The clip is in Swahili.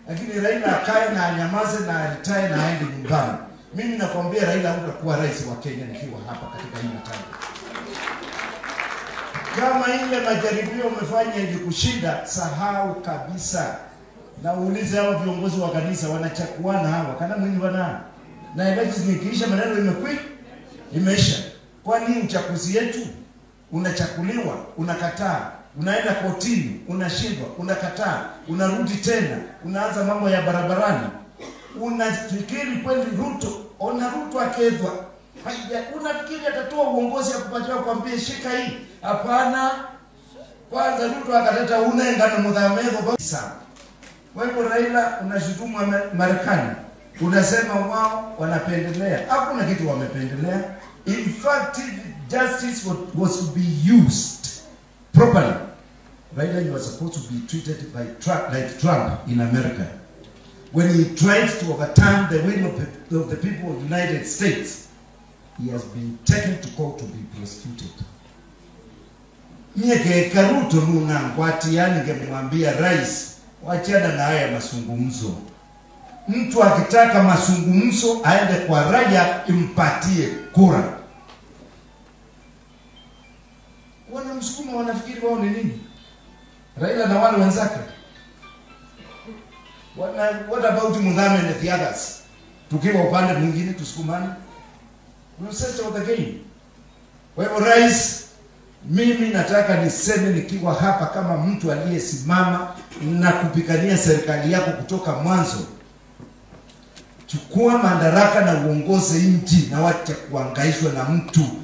lakini Raila akae na anyamaze na alitae na aende nyumbani. Mimi nakwambia Raila hutakuwa rais wa Kenya nikiwa hapa katika hii mataifa. Kama ile majaribio umefanya ili kushinda, sahau kabisa, na uulize hao viongozi wa kanisa wanachakuana hawa kana mwinyi wana na elections nikiisha, maneno imekwi imeisha. Kwani uchaguzi yetu unachakuliwa, unakataa, unaenda kotini, unashindwa, unakataa, unarudi tena, unaanza mambo ya barabarani. Unafikiri kweli Ruto, ona Ruto akedhwa Haija, unafikiri atatoa uongozi ya kupatiwa kwambie shika hii? Hapana. Kwanza Ruto akaleta unengano mudhameho sawa. Wewe Raila unashutumu wa Marekani, unasema wao wanapendelea. Hakuna kitu wamependelea. In fact, if justice was, was to be used properly, Raila you were supposed to be treated by Trump, like Trump in America when he tried to overturn the will of the, of the people of the United States he has been taken to court to be prosecuted. Nyeke Ruto nuna ngwati yani ngemwambia rais wachana na haya mazungumzo. Mtu akitaka mazungumzo aende kwa raia impatie kura. Wanamsukuma wanafikiri wao ni nini? Raila na wale wenzake. Wana, what about Muthame and the others? Tukiwa upande mwingine tusukumane will settle the game. Kwa hivyo rais, mimi nataka niseme nikiwa hapa kama mtu aliyesimama na kupigania serikali yako kutoka mwanzo, chukua madaraka na uongoze nchi na wacha kuangaishwa na mtu